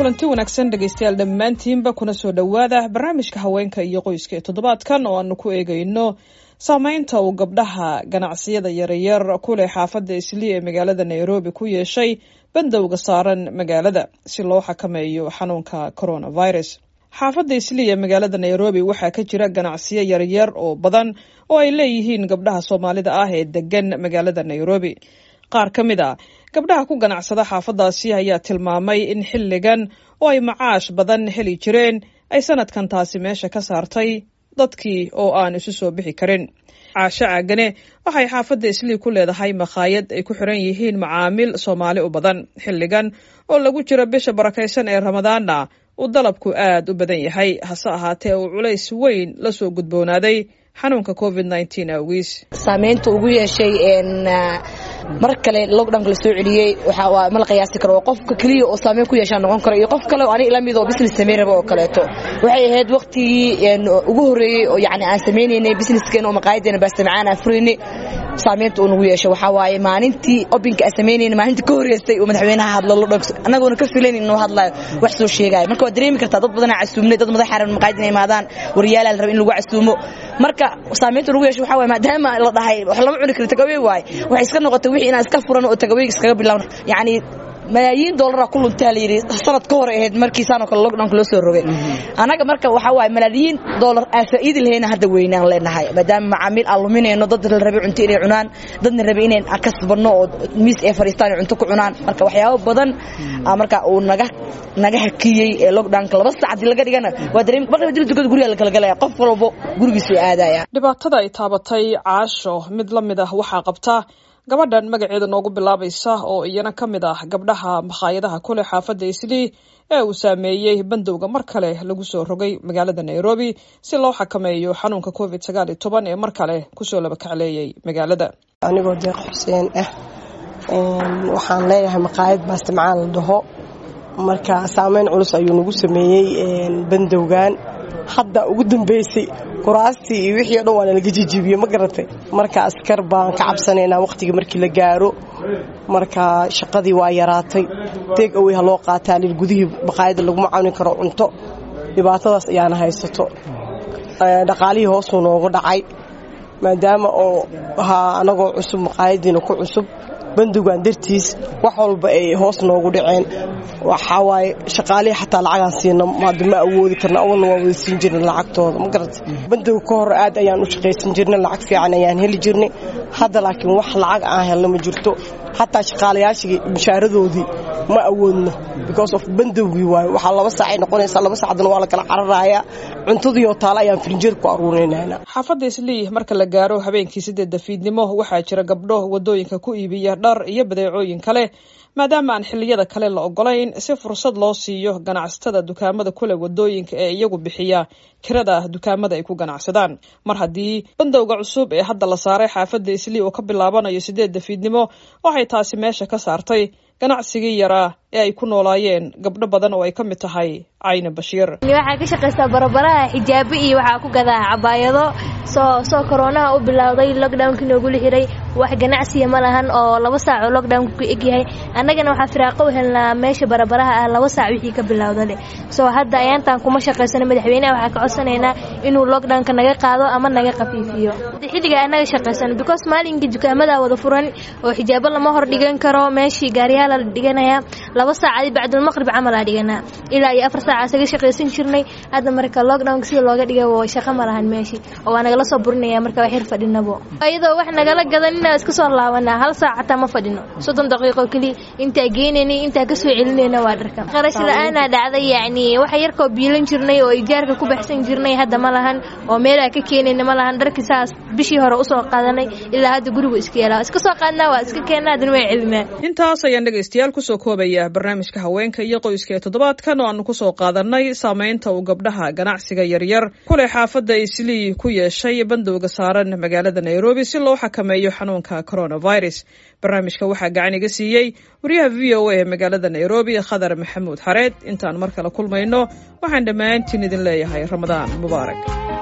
kulanti wanaagsan dhegaystayaal dhammaantiinba kuna soo dhowaada barnaamijka haweenka iyo qoyska ee toddobaadkan oo aanu ku eegayno saameynta uu gabdhaha ganacsiyada yaryar ku leh xaafadda islii ee magaalada nairobi ku yeeshay bandowga saaran magaalada si loo xakameeyo xanuunka coronavirus xaafadda islii ee magaalada nairobi waxaa ka jira ganacsiyo yaryar oo badan oo ay leeyihiin gabdhaha soomaalida ah ee degan magaalada nairobi qaar ka mid a gabdhaha ku ganacsada xaafaddaasi ayaa tilmaamay in xilligan oo ay macaash badan heli jireen ay sanadkan taasi meesha ka saartay dadkii oo aan isu soo bixi karin caasho caagane waxay xaafadda islii ku leedahay makhaayad ay ku xiran yihiin macaamiil soomaali u badan xilligan oo lagu jiro bisha barakaysan ee ramadaanna uu dalabku aad u badan yahay hase ahaatee uu culays weyn la soo gudboonaaday xanuunka covid nteen awgiis saameynta ugu yeeshay mar kale lockdownka la soo celiyey waxaa ma la qiyaasi karo qofka keliya oo saameyn ku yeeshaa noqon karo iyo qof kale oo aniga la mid oo business samayn raba oo kaleeto waxay ahayd waqtigii ugu horreeyey oo yacni aan samaynaynay businesskeen oo maqaayadeena baastamacaan aan furaynay saameynta uu nagu yeeshay waxaa waaye maalintii obinka aan samaynayna maalintii ka horreystay oo madaxweynaha hadlo lockdownka annagoona ka filayn inuu hadlayo wax soo sheegaayo marka waad dareemi kartaa dad badanaa casuumnay dad madax xaran maqaayadina imaadaan waryaalaa la raba in lagu casuumo marka saameynta ugu yeeshay waxaa waaye maadaama la dhahay wax lama cuni karo tagawey waaye waxay iska noqotay wixii inaan iska furan oo tagaweyga iskaga bilowna yacni malaayiin doolara ku luntaa la yidhi sanad ka hor ahayd markii saanoo kale lockdownka loo soo rogay annaga marka waxaa waaye malaayiin doolar aan faa'iidi lahayna hadda weynaan leenahay maadaama macaamiil aan luminayno dad la rabay cunto inay cunaan dadna rabay inay kasbanno oo miis ay fadhiistaan ay cunto ku cunaan marka waxyaabo badan marka uu naga naga hakiyey ee lockdownka laba sac haddii laga dhigana waa dareemi marka dil dukada guriga la kala galaya qof walbo gurigiisu aadaya dhibaatada ay taabatay caasho mid la mid ah waxaa qabta gabadhan magaceeda noogu bilaabaysa oo iyana ka mid ah gabdhaha makhaayadaha kuleh xaafadda islii ee uu saameeyey bandowga mar kale lagu soo rogay magaalada nairobi si loo xakameeyo xanuunka covid sagaal iyo toban ee mar kale kusoo labakacleeyay magaalada anigoo deeq xuseen ah waxaan leeyahay maqaayad baastamacaan la dhaho marka saameyn culus ayuu nagu sameeyey bandowgan hadda ugu dambeysay kuraastii iyo wixii o dhan waa nalaga jijibiye ma garatay marka askar baan ka cabsanaynaa wakhtigii markii la gaaro marka shaqadii waa yaraatay deeg awey ha loo qaataa lil gudihii maqaayadda laguma cawni karo cunto dhibaatadaas ayaana haysato dhaqaalihii hoosuu noogu dhacay maadaama oo ahaa anagoo cusub maqaayadiina ku cusub bandowgan dartiis wax walba ay hoos noogu dhaceen waxaa waaye shaqaalihii xataa lacagaan siina hadda ma awoodi karna awalna waa wada siin jirnay lacagtooda ma garata bandowga ka hor aad ayaan u shaqaysan jirnay lacag fiican ayaan heli jirnay hadda laakiin wax lacag aan helna ma jirto xataa shaqaalayaashii mushaaradoodii ma awoodno because of bandowgii waaye waxaa laba saacay noqonaysaa laba saacdana waa la kala cararayaa cuntadiioo taale ayaan firinjeer ku aruurinayna xaafadda islii marka la gaaro habeenkii sideedda fiidnimo waxaa jira gabdho wadooyinka ku iibiya dhar iyo badeecooyin kale maadaama aan xilliyada kale la ogolayn si fursad loo siiyo ganacsatada dukaamada kule wadooyinka ee iyagu bixiya kirada dukaamada ay ku ganacsadaan mar haddii bandowga cusub ee hadda la saaray xaafadda islii oo ka bilaabanayo sideedda fiidnimo waxay taasi meesha ka saartay ganacsigii yaraa ee ay ku noolaayeen gabdho badan oo ay ka mid tahay cayne bashiir waxaa ka shaqaystaa barabaraha xijaabo iyo waxaa ku gadaa cabaayado soo soo koroonaha u bilowday lockdownkii noogula xiray wax ganacsiya ma lahan oo laba saac oo lockdownka ku egyahay annagana waxaa firaaqo u helnaa meesha barabaraha ah laba saac wixii ka bilowdale soo hadda ayaantaan kuma shaqaysano madaxweynaha waxaa ka codsanaynaa inuu lockdownka naga qaado ama naga khafiifiyo xilliga annaga shaqaysano because maalinkii dukaamada wada furan oo xijaabo lama hor dhigan karo meeshii gaariyaala la dhiganayaa laba saacadi bacdulmaqrib camalaa dhiganaa ilaa iyo afar saaca isaga shaqaysan jirnay hadda marka lockdownka sida looga dhigay shaqo ma lahan meeshii oo waa nagala soo burinaya marka waa xir fadhinabo iyadoo wax nagala gadanina iska soo laabanaa hal saac xataa ma fadhino soddon daqiiqo keliya intaa geenaynay intaa kasoo celinayna waa dharka qarash la-aanaa dhacday yacni waxa yarkoo biilan jirnay oo ijaarka ku baxsan jirnay hadda ma lahan oo meelaa ka keenayna ma lahan dharkii saas bishii hore usoo qaadanay ilaa hadda gurigu iska yeelaa iska soo qaadnaa waa iska keennaa haddana waa celinaa intaas ayaan dhegaystayaal kusoo koobaya barnaamijka haweenka iyo qoyska ee toddobaadkan oo aanu kusoo qaadanay saameynta uu gabdhaha ganacsiga yaryar kuleh xaafadda islii ku yeeshay bandowga saaran magaalada nairobi si loo xakameeyo xanuunka coronavirus barnaamijka waxaa gacan iga siiyey wariyaha v o a ee magaalada nairobi khadar maxamuud xareed intaan mar kale kulmayno waxaan dhammaantiin idin leeyahay ramadaan mubaarak